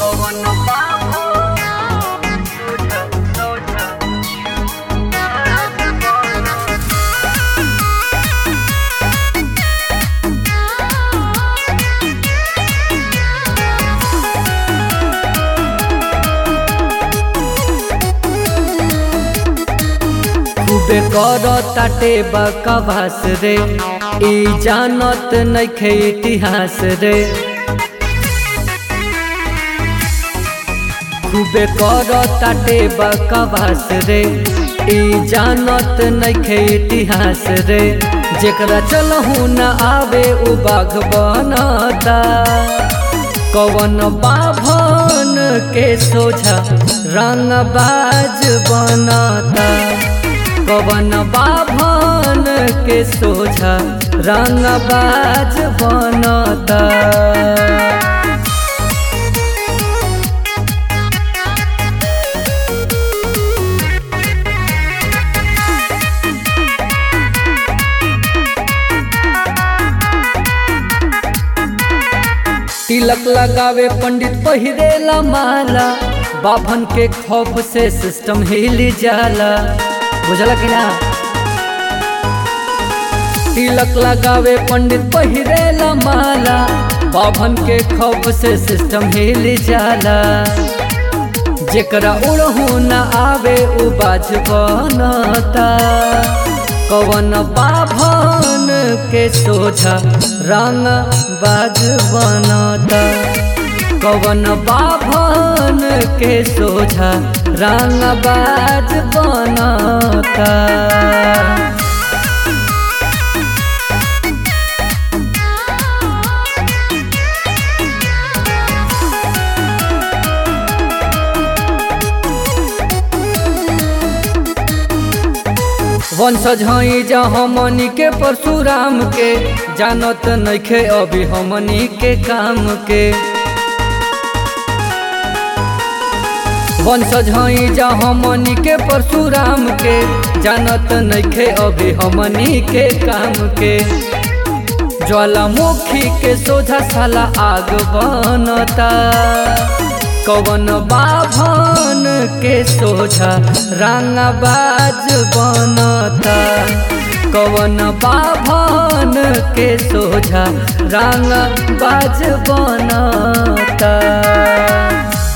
कवन बाबू सोझा सोझा खूबे कर ताटे बकवास रे ई जानत नइखे इतिहास रे खूबे कर ताटे बकवास रे ई जानत नइखे इतिहास रे जेकरा चलहु न आवे उ बाघ बनता कवन बाभन के सोझा रंगबाज बनता कवन बाभन के सोझा रंगबाज बनता तिलक लगावे पंडित पहिरेला माला बाभन के खौफ से सिस्टम हिल जाला बुझला कि ना तिलक लगावे पंडित पहिरेला माला बाभन के खौफ से सिस्टम हिल जाला जेकरा उड़हू न आवे उ बाज बनता कवन बाभन के सोझा रंग बाज बनता कवन बाभन के सोझा रंग बाज बनता वंशज हई जा हमनी के परशुराम के जानत नइखे अभी हमनी के काम के वंशज हई जा हमनी के परशुराम के जानत नइखे अभी हमनी के काम के ज्वालामुखी के सोझा साला आग बनता कवन बाभन के सोझा रंगबाज बनता कवन बाभन के सोझा रंगबाज बनता